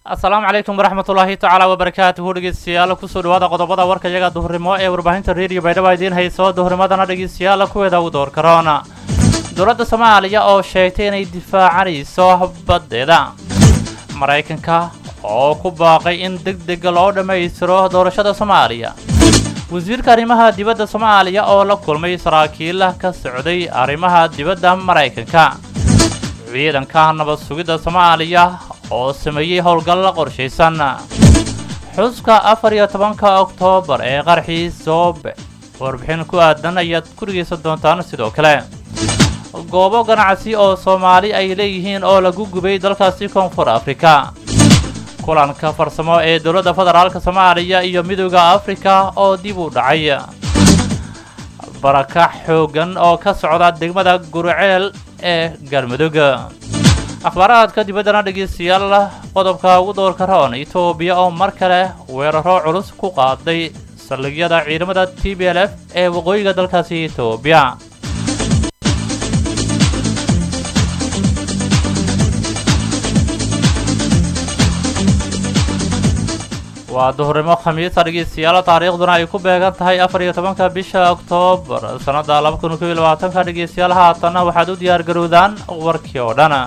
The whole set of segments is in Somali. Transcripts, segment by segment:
asalaamu calaykum waraxmatullaahi tacaala wabarakaatuhu dhegeystayaal kusoo dhawaada qodobada warka iyaga duhurnimo ee warbaahinta reediyo baydhaba idiin hayso duhurnimadana dhegeystayaal kuweeda u door karoona dowladda soomaaliya oo sheegtay inay difaacanayso baddeeda maraykanka oo ku baaqay in deg deg loo dhammaystiro doorashada soomaaliya wasiirka arrimaha dibadda soomaaliya oo la kulmay saraakiil ka socday arrimaha dibadda maraykanka ciidanka nabad sugidda soomaaliya oo sameeyey howlgal qorshaysan xuska afar iyo tobanka oktoobar ee qarxii soobe warbixin ku aadan ayaad ku dhegaysan doontaan sidoo kale goobo ganacsi oo soomaali ay leeyihiin oo lagu gubay dalkaasi koonfur afrika kulanka farsamo ee dowladda federaalk soomaaliya iyo midooda afrika oo dib u dhacay barakax xooggan oo ka socda degmada gurceel ee galmudug akhbaaraadka dibaddana dhegeystayaal qodobka ugu doorka roon etoobiya oo mar kale weeraro culus ku qaaday saldhigyada ciidamada t b l f ee waqooyiga dalkaasi etoobiya waa duhurnimo khamiisa dhegeystayaal taariikhduna ay ku beegan tahay afar iyo tobanka bisha oktoobar sannada laba kun kob iyo labaatanka dhegeystayaal haatanna waxaad u diyaar garowdaan warkii oo dhan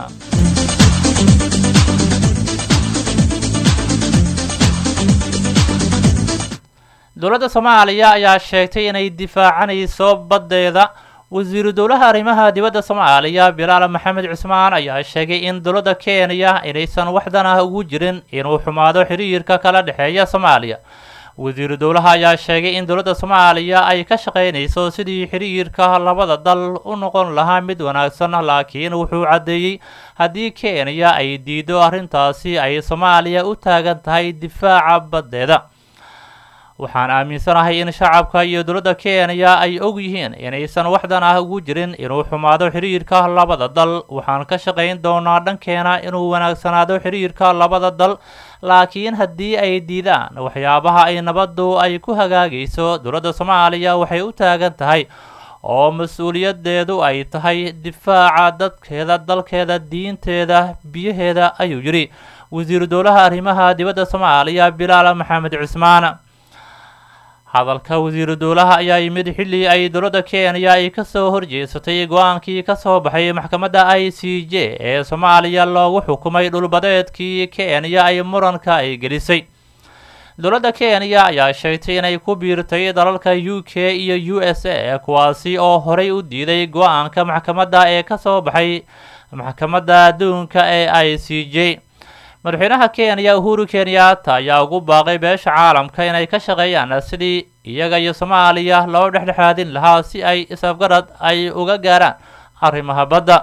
dowladda soomaaliya ayaa sheegtay inay difaacanayso baddeeda wasiiru dowlaha arrimaha dibadda soomaaliya bilaal maxamed cusmaan ayaa sheegay in dowladda kenya inaysan waxdan ah ugu jirin inuu xumaado xiriirka kala dhexeeya soomaaliya wasiiru dowlaha ayaa sheegay in dowladda soomaaliya ay ka shaqaynayso sidii xiriirka labada dal u noqon lahaa mid wanaagsan laakiin wuxuu caddeeyey haddii kenya ay diido arrintaasi ay soomaaliya u taagan tahay difaaca baddeeda waxaan aaminsanahay in shacabka iyo dowladda kenya ay og yihiin inaysan waxdan ah ugu jirin inuu xumaado xiriirka labada dal waxaan ka shaqayn doonaa dhankeena inuu wanaagsanaado xiriirka labada dal laakiin haddii ay diidaan waxyaabaha ay nabaddu ay ku hagaagayso dowladda soomaaliya waxay u taagan tahay oo mas-uuliyadeedu ay tahay difaaca dadkeeda dalkeeda diinteeda biyaheeda ayuu yidhi wasiiru dowlaha arrimaha dibadda soomaaliya bilaal maxamed cusmaan hadalka wasiiru dowlaha ayaa yimid xilli ay dowladda kenya ay ka soo horjeesatay go-aankii ka soo baxay maxkamadda i c j ee soomaaliya loogu xukumay dhulbadeedkii kenya ay muranka ay gelisay dowladda kenya ayaa sheegtay inay ku biirtay dalalka u k iyo u s a kuwaasi oo horay u diiday go-aanka maxkamadda ee ka soo baxay maxkamadda adduunka ee i c j madaxweynaha kenya uhuru kenyatta ayaa ugu baaqay beesha caalamka inay ka shaqeeyaan sidii iyaga iyo soomaaliya loo dhexdhexaadin lahaa si ay isafgarad ay uga gaaraan arrimaha badda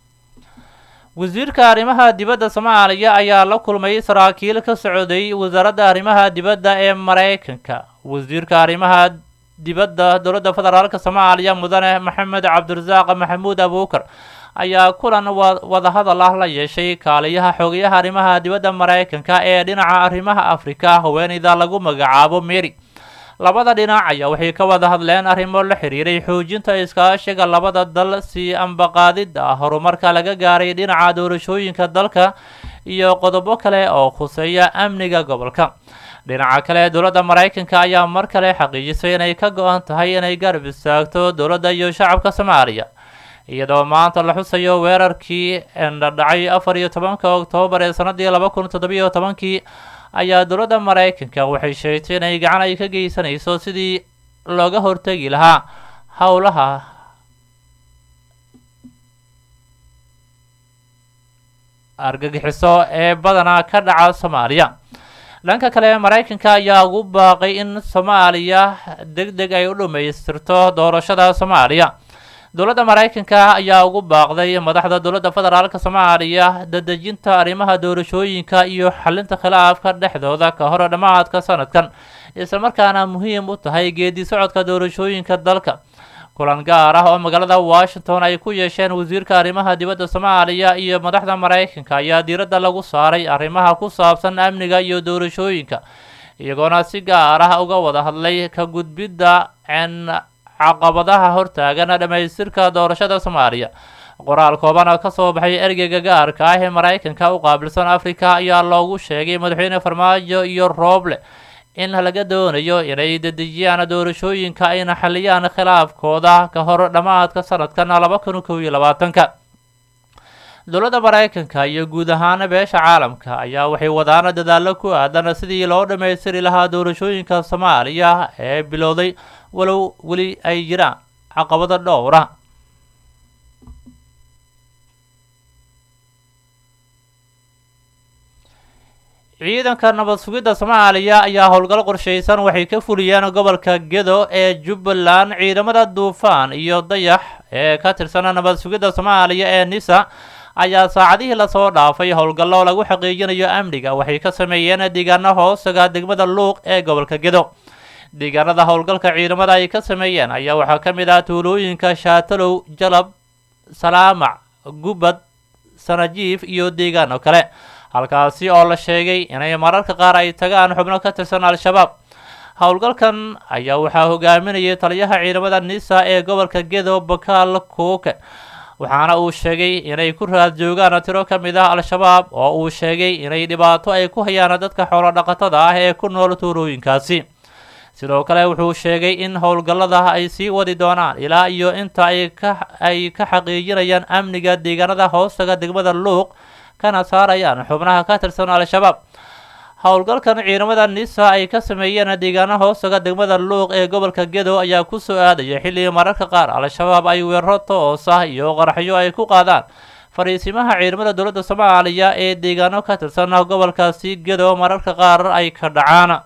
wasiirka arrimaha dibadda soomaaliya ayaa la kulmay saraakiil ka socday wasaaradda arrimaha dibadda ee maraykanka wasiirka arrimaha dibadda dowladda federaalk soomaaliya mudane maxamed cabdirasaaq maxamuud abuukar ayaa kulan wadahadal ah la yeeshay kaaliyaha xogayaha arrimaha dibadda maraykanka ee dhinaca arrimaha afrika haweeneyda lagu magacaabo mary labada dhinac ayaa waxay ka wada hadleen arrimo la xiriiray xoojinta iskaashiga labada dal si ambaqaadida horumarka laga gaaray dhinaca doorashooyinka dalka iyo qodobo kale oo khuseeya amniga gobolka dhinaca kale dowladda maraykanka ayaa mar kale xaqiijisay inay ka go-an tahay inay garab istaagto dowladda iyo shacabka soomaaliya iyadoo maanta la xusayo weerarkii endhadhacay afar iyo tobanka oktoobar ee sanadii laba kun toddobiyo tobankii ayaa dowladda maraykanka waxay sheegtay inay gacan ay ka geysanayso sidii looga hortegi lahaa howlaha argagixiso ee badanaa ka dhaca soomaaliya dhanka kale maraykanka ayaa ugu baaqay in soomaaliya deg deg ay u dhammaystirto doorashada soomaaliya dowladda maraykanka ayaa ugu baaqday madaxda dowladda federaalk soomaaliya dadejinta arrimaha doorashooyinka iyo xalinta khilaafka dhexdooda ka hor dhammaadka sanadkan islamarkaana muhiim u tahay geedi socodka doorashooyinka dalka kulan gaar ah oo magaalada washington ay ku yeesheen wasiirka arrimaha dibadda soomaaliya iyo madaxda maraykanka ayaa diiradda lagu saaray arrimaha ku saabsan amniga iyo doorashooyinka iyagoona si gaar ah uga wada hadlay ka gudbidda n caqabadaha hortaagan dhammaystirka doorashada soomaaliya qoraal kooban oo kasoo baxay ergeyga gaarka ah ee maraykanka u qaabilsan africa ayaa loogu sheegay madaxweyne farmaajo iyo rooble in laga doonayo inay dedejiyaan doorashooyinka ayna xaliyaan khilaafkooda ka hor dhammaadka sanadkan laba kun kow iyo labaatanka dowladda maraykanka iyo guud ahaan beesha caalamka ayaa waxay wadaan dadaalo ku aadan sidii loo dhammaystiri lahaa doorashooyinka soomaaliya ee bilowday walow weli ay jiraan caqabado dhowra ciidanka nabad sugidda soomaaliya ayaa howlgal qorshaysan waxay ka fuliyeen gobolka gedo ee jubbaland ciidamada duufaan iyo dayax ee ka tirsan nabad sugidda soomaaliya ee nisa ayaa saacadihii lasoo dhaafay howlgallo lagu xaqiijinayo amniga waxay ka sameeyeen deegaano hoostaga degmada luuq ee gobolka gedo deegaanada howlgalka ciidamada ay ka sameeyeen ayaa waxaa ka mid ah tuulooyinka shaatalow jalab salaamac gubad sanajiif iyo deegaano kale halkaasi oo la sheegay inay mararka qaar ay tagaan xubno ka tirsan al-shabaab howlgalkan ayaa waxaa hogaaminayay taliyaha ciidamada nisa ee gobolka gedo bakaal kuuke waxaana uu sheegay inay ku raad joogaan tiro ka mid ah al-shabaab oo uu sheegay inay dhibaato ay ku hayaan dadka xoolo dhaqatada ah ee ku nool tuulooyinkaasi sidoo kale wuxuu sheegay in howlgallada ay sii wadi doonaan ilaa iyo inta ay ka ay ka xaqiijinayaan amniga deegaanada hoostaga degmada luuq kana saarayaan xubnaha ka tirsan al-shabaab howlgalkan ciidamada nisa ay ka sameeyeen deegaano hoostaga degmada luuq ee gobolka gedo ayaa kusoo aadaya xilli mararka qaar al-shabaab ay weeraro toos ah iyo qaraxyo ay ku qaadaan fariisimaha ciidamada dowladda soomaaliya ee deegaano ka tirsan gobolkaasi gedo mararka qaar ay ka dhacaan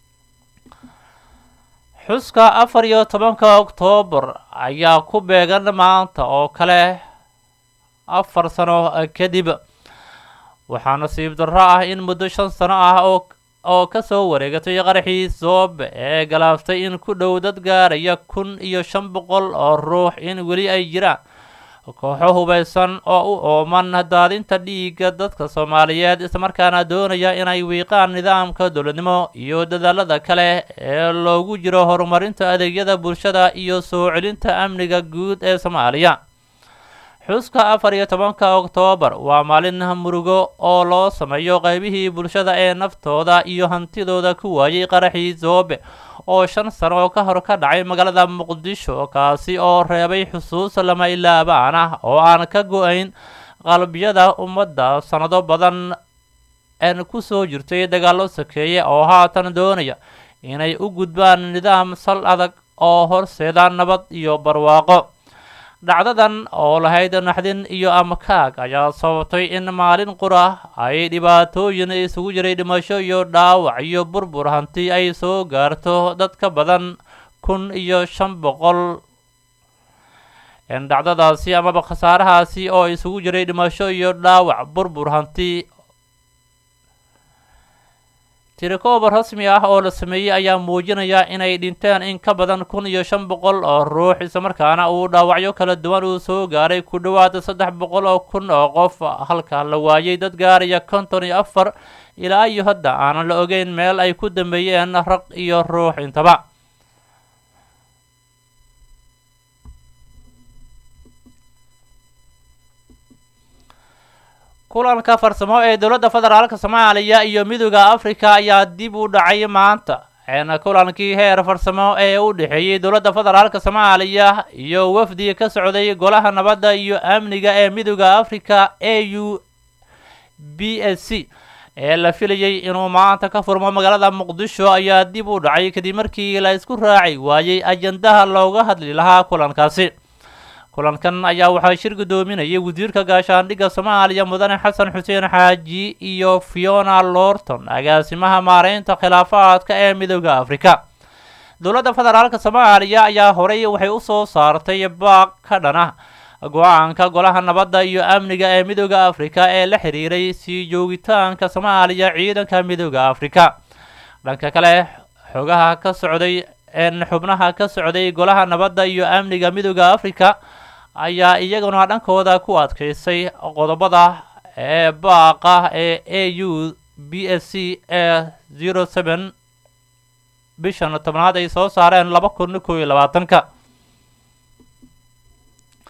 xuska afar iyo tobanka oktoobar ayaa ku beegan maanta oo kale afar sano kadib waxaa nasiib darro ah in muddo shan sano ah oo oo kasoo wareegatay qaraxii soobe ee galaaftay in ku dhow dad gaaraya kun iyo shan boqol oo ruux in weli ay jiraan kooxo hubaysan oo u ooman daadinta dhiigga dadka soomaaliyeed islamarkaana doonaya inay wiiqaan nidaamka dowladnimo iyo dadaalada kale ee loogu jiro horumarinta adeegyada bulshada iyo soo celinta amniga guud ee soomaaliya xuska afar iyo tobanka oktoobar waa maalin murugo oo loo sameeyo qaybihii bulshada ee naftooda iyo hantidooda ku waayay qaraxii soobe oo shan sano ka hor ka dhacay magaalada muqdisho kaasi oo reebay xusuus lama ilaabaan ah oo aan ka go-ayn qalbiyada ummadda sannado badan een kusoo jirtay dagaallo sakeeye oo haatan doonaya inay u gudbaan nidaam sal adag oo horseeda nabad iyo barwaaqo dhacdadan oo lahayd naxdin iyo amakaag ayaa sababtay in maalin qura ay dhibaatooyin isugu jiray dhimasho iyo dhaawac iyo burbur hanti ay soo gaarto dad ka badan kun iyo shan boqol dhacdadaasi amaba khasaarahaasi oo isugu jiray dhimasho iyo dhaawac burbur hanti tirikooba rasmi ah oo la sameeyey ayaa muujinaya inay dhinteen in ka badan kun iyo shan boqol oo ruux islamarkaana uu dhaawacyo kala duwan uu soo gaaray ku dhowaad saddex boqol oo kun oo qof halka la waayay dad gaaraya konton iyo afar ilaa iyo hadda aanan la ogeyn meel ay ku dambeeyeen raq iyo ruux intaba kulanka farsamo ee dowladda federaalka soomaaliya iyo midooda africa ayaa dib u dhacay maanta kulankii heer farsamo ee u dhexeeyey dowladda federaalka soomaaliya iyo wafdi ka socday golaha nabadda iyo amniga ee midooda africa a u b s c ee la filayay inuu maanta ka furmo magaalada muqdisho ayaa dib u dhacay kadib markii la isku raaci waayey ajandaha looga hadli lahaa kulankaasi kulankan ayaa waxaa shir guddoominayay wasiirka gaashaandhigga soomaaliya mudane xasan xuseen xaaji iyo fiona lorton agaasimaha maareynta khilaafaadka ee midooda afrika dowladda federaalka soomaaliya ayaa horey waxay usoo saartay baaq ka dhana go-aanka golaha nabadda iyo amniga ee midooda afrika ee la xiriiray sii joogitaanka soomaaliya ciidanka midooda afrika dhanka kale xogaha ka socday xubnaha ka socday golaha nabadda iyo amniga midooda afrika ayaa iyaguna dhankooda ku adkaysay qodobada ee baaqa ee a u b s c ee zero seven bishan tobnaad ay soo saareen laba kun kow iyo labaatanka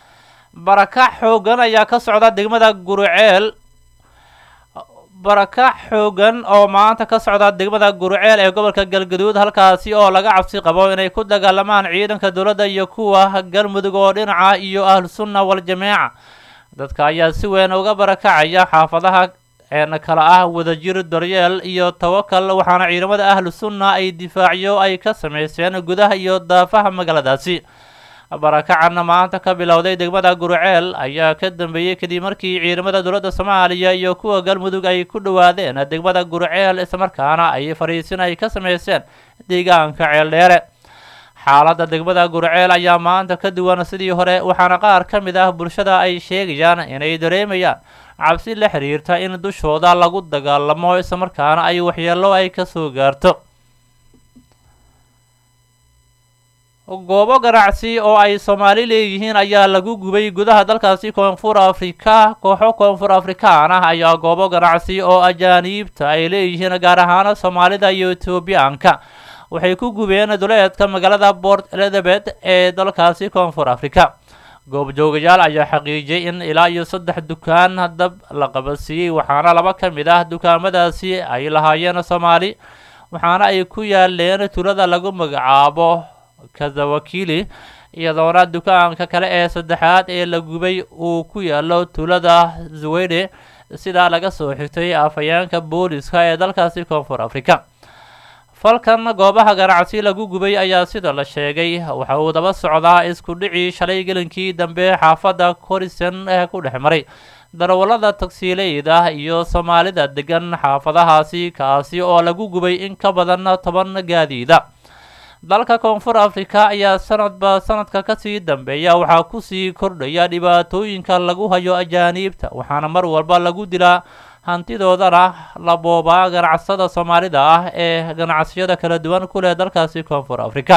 barakac xoogan ayaa ka socda degmada guruceel barakac xoogan oo maanta ka socda degmada guruceel ee gobolka galgaduud halkaasi oo laga cabsi qabo inay ku dagaalamaan ciidanka dowladda iyo kuwa galmudug oo dhinaca iyo ahlusunna wal-jameeca dadka ayaa si weyn uga barakacaya xaafadaha een kala ah wadajir daryeel iyo tawakal waxaana ciidamada ahlu sunna ay difaacyo ay ka sameyseen gudaha iyo daafaha magaaladaasi barakacanna maanta ka bilowday degmada guruceel ayaa ka dambeeyey kadib markii ciidamada dowladda soomaaliya iyo kuwa galmudug ay ku dhowaadeen degmada guruceel islamarkaana ay fariisin ay ka sameyseen deegaanka ceeldheere xaaladda degmada guruceel ayaa maanta ka duwan sidii hore waxaana qaar ka mid ah bulshada ay sheegayaan inay dareemayaan cabsi la xiriirta in dushooda lagu dagaalamo islamarkaana ay waxyeello ay ka soo gaarto goobo ganacsi oo ay soomaali leeyihiin ayaa lagu gubay gudaha dalkaasi koonfur afrika kooxo koonfur afrikaan ah ayaa goobo ganacsi oo ajaaniibta ay leeyihiin gaar ahaan soomaalida iyo etoobiyaanka waxay ku gubeen duleedka magaalada port elizabeth ee dalkaasi koonfur afrika goobjoogayaal ayaa xaqiijiyay in ilaa iyo saddex dukaan dab la qabadsiiyey waxaana laba ka mid ah dukaamadaasi ay lahaayeen soomaali waxaana ay ku yaaleen tulada lagu magacaabo kazawakili iyadoona dukaanka kale ee saddexaad ee la gubay uu ku yaalo tulada zwede sidaa laga soo xigtay afhayeenka booliska ee dalkaasi koonfur afrika falkan goobaha ganacsi lagu gubay ayaa sida la sheegay waxa uu daba socdaa isku dhicii shalay gelinkii dambe xaafadda corison ee ku dhex maray darawallada tagsiileyda iyo soomaalida degan xaafadahaasi kaasi oo lagu gubay in ka badan toban gaadiida dalka koonfur afrika ayaa sanadba sanadka kasii dambeeya waxaa kusii kordhaya dhibaatooyinka lagu hayo ajaaniibta waxaana mar walba lagu dilaa hantidoodana la boobaa ganacsada soomaalida ah ee ganacsiyada kala duwan ku leh dalkaasi koonfur afrika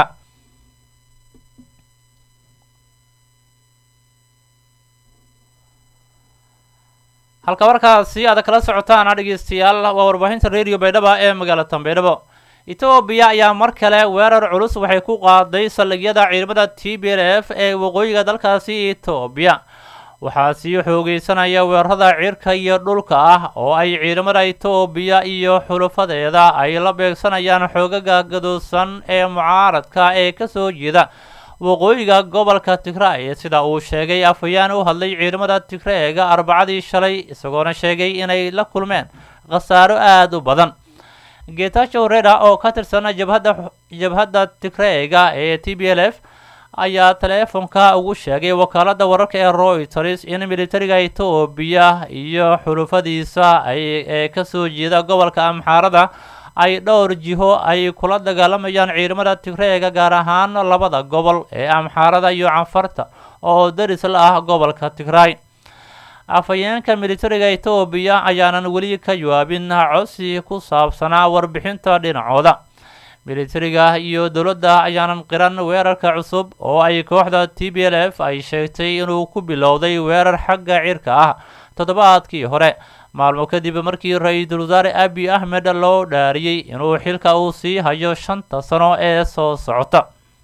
halka markaasi aad kala socotaan dhegeystayaal waa warbaahinta radio baydhaba ee magaalada tanbeydhabo etoobiya ayaa mar kale weerar culus waxay ku qaaday saldhigyada ciidamada t b l f ee waqooyiga dalkaasi etoobiya waxaa sii xoogeysanaya weerarada cirka iyo dhulka ah oo ay ciidamada etoobiya iyo xulufadeeda ay la beegsanayaan xoogaga gaduusan ee mucaaradka ee kasoo jeeda waqooyiga gobolka tigray sida uu sheegay afhayeen u hadlay ciidamada tigreega arbacadii shalay isagoona sheegay inay la kulmeen khasaaro aada u badan getachow reda oo ka tirsan jabhadda jabhadda tigreega ee t b l f ayaa teleefonka ugu sheegay wakaaladda wararka ee royters in militariga etoobiya iyo xulufadiisa ay ee kasoo jeeda gobolka amxaarada ay dhowr jiho ay kula dagaalamayaan ciidamada tigreega gaar ahaan labada gobol ee amxaarada iyo canfarta oo daris la ah gobolka tigray afhayeenka militariga etoobiya ayaanan weli ka jawaabin codsi ku saabsanaa warbixinta dhinacooda militariga iyo dowladda ayaanan qiran weerarka cusub oo ay kooxda t b l f ay sheegtay inuu ku bilowday weerar xagga cirka ah toddobaadkii hore maalmo kadib markii ra-iisul wasaare abi ahmed loo dhaariyey inuu xilka uu sii hayo shanta sano ee soo socota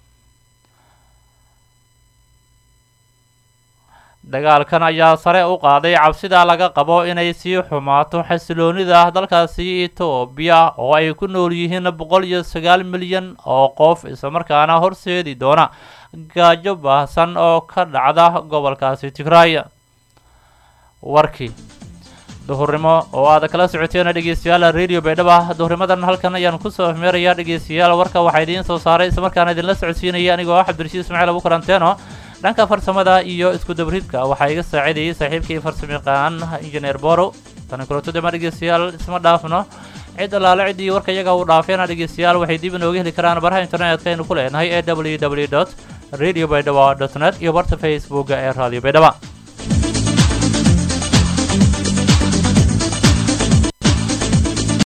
dagaalkan ayaa sare u qaaday cabsida laga qabo inay sii xumaato xasiloonida dalkaasi etoobiya oo ay ku nool yihiin boqol iyo sagaal milyan oo qof islamarkaana horseedi doona gaajo baahsan oo ka dhacda gobolkaasi tigray warkii duhurnimo oo aad kala socoteen dhegeystayaal radio baydhaba duhurnimadan halkan ayaan kusoo hmeerayaa dhegeystayaal warka waxaa idiin soo saaray islamarkaana idinla socodsiinaya anigoo ah cabdirashiid ismaaciil abu karanteeno dhanka farsamada iyo isku dabridka waxaa iga saacidayay saaxiibkii farsamayaqaan injineer boro tani kulantodama dhegeystayaal isma dhaafno cid allaale ciddii warka iyaga uu dhaafeena dhegeystayaal waxay dib inooga heli karaan baraha internetka aynu ku leenahay ee w w dot radio baydhaba dot net iyo barta facebooka ee radio baydhaba